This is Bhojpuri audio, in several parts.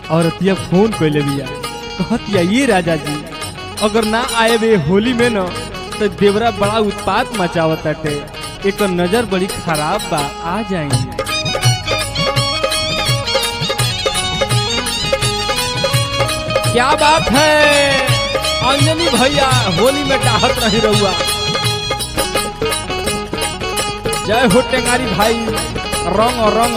औरतिया फोन कैले बिया कहतिया ये राजा जी अगर ना आए बे होली में न तो देवरा बड़ा उत्पात मचावत ताटे एक नजर बड़ी खराब बा आ जाएंगे क्या बात है अंजनी भैया होली में डाहत रही रहुआ जय हो टेंगारी भाई रंग रंग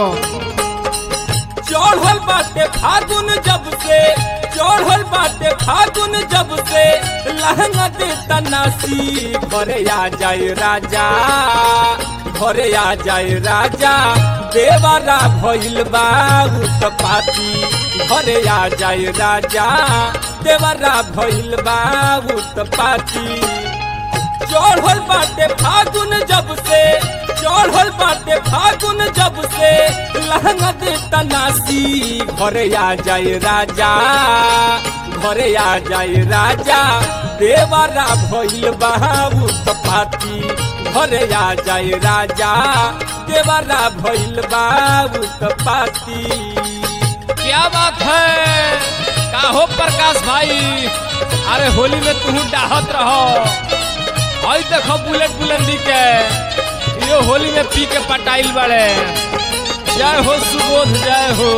चढ़ल बाटे फागुन जब से चढ़ल बाटे फागुन जब से लहंगा दे तनासी घरे आ जाए राजा घरे आ जाए राजा देवरा भइल बा उत्पाती घरे आ जाए राजा देवरा भइल बा उत्पाती चढ़ल बाटे फागुन जब से चढ़ल बाटे फागुन जब से लहंगा दे तनासी घरे आ जाए राजा घरे आ जाए राजा देवरा भइल बाबू तपाती घरे आ जाए राजा देवरा भइल बाबू तपाती क्या बात है का हो प्रकाश भाई अरे होली में तू डाहत रहो आई देखो बुलेट बुलंदी के यो होली में पी के पटाइल बड़े जय हो सुबोध जय हो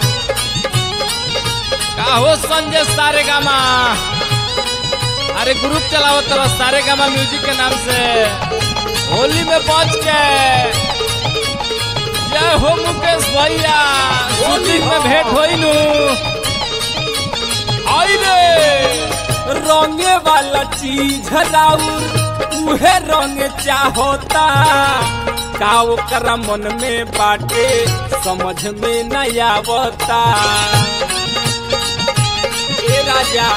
का हो संजय सारे गामा अरे ग्रुप चलाओ तरह सारे गामा म्यूजिक के नाम से होली में पहुंच के जय हो मुकेश भैया शूटिंग में भेंट होई नु आई रे रंगे वाला चीज राउर उहे रंग चाहता का ओकरा मन में बाटे समझ में नहीं आवता ए राजा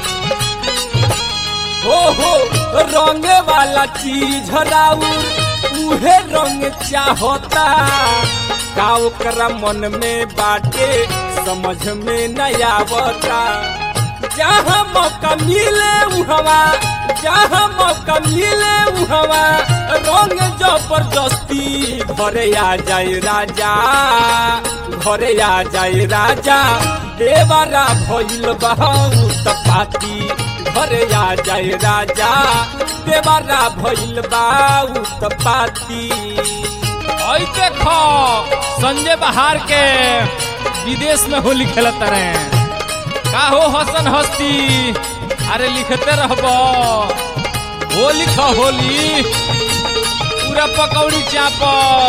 हो हो रंगे वाला चीज राउर उहे रंग चाहता का ओकरा मन में बाटे समझ में नहीं आवता जहाँ मौका मिले उहवा जहाँ मौका मिले उहवा रंग जबरदस्ती घरे आ जाए राजा घरे आ जाए राजा देवरा भइल बहुत पाती घरे आ जाए राजा देवरा भइल बहुत पाती आई देखो संजय बहार के विदेश में होली खेलत रहे का हो हसन हस्ती अरे लिखते रहबो हो लिख होली पूरा पकौड़ी चाप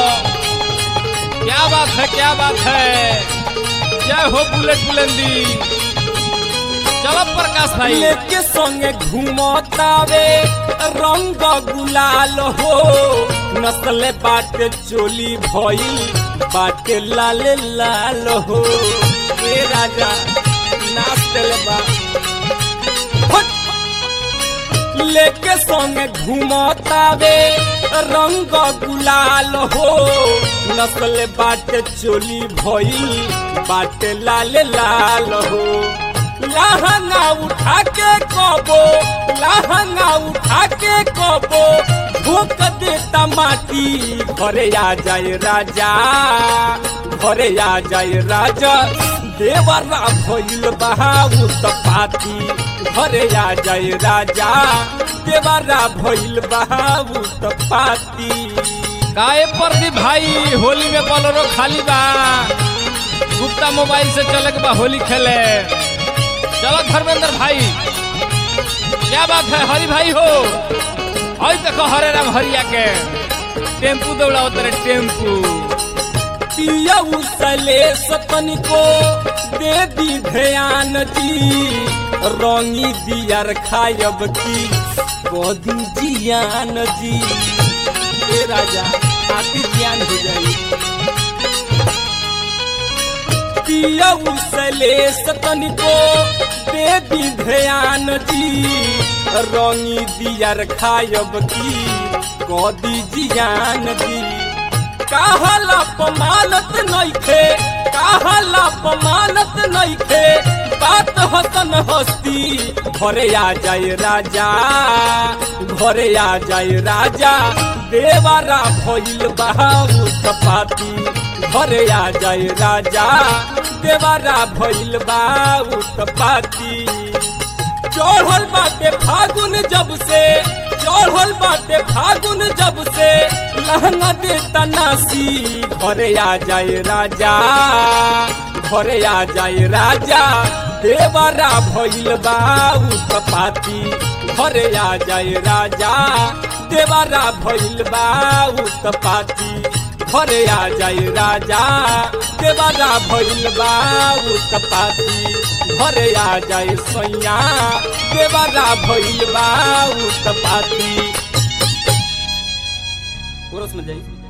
क्या बात है क्या बात है जय हो बुलेट बुलंदी चलो प्रकाश भाई लेके संगे घूमतावे रंग गुलाल हो नस्ल बाटे चोली भइल बाटे लाल लाल हो ए राजा नाच दिल बा हट! लेके संगे घूमतावे रंग गुलाल हो नस्ल बाटे चोली भइल बाटे लाल लाल हो लहंगा उठा के कबो लहंगा उठा के कबो भूख देता माटी घरे आ जाए राजा घरे आ जाए राजा देवरा भइल बहाऊ पाती घरे आ जाए राजा देवरा भइल बहाऊ पाती काहे प्रदीप भाई होली में बोलेरो खाली बा गुप्ता मोबाइल से चले के बा होली खेले चलो धर्मेंद्र भाई क्या बात है हरि भाई हो आई देखो हरे राम हरिया के टेम्पू दौड़ाओ तेरे टेम्पू पिया उसले सपन को दे दी ध्यान जी रंगी दियर खायब की कदी जियान जी ए राजा आती जियान हो जाई पिया उसले सपन को दे दी ध्यान जी रंगी दियर खायब की कदी जियान जी काहला पमानत नइखे काहला पमानत नइखे बात हसन हस्ती घरे आ जाए राजा घरे आ जाए राजा देवारा भइल बाबू कपाती घरे आ जाए राजा देवारा भइल बाबू कपाती चढ़ल बाटे फागुन जब से चढ़ल बाटे फागुन जब से लहंगा दे तनासी घरे आ जाए राजा घरे आ जाए राजा देवरा भइल बाऊ कपाती घरे आ जाए राजा देवरा भइल बाऊ कपाती घरे आ जाए राजा देवरा भइल बाऊ कपाती घरे आ जाए सैया देवरा भइल बाऊ कपाती कोरस में जाई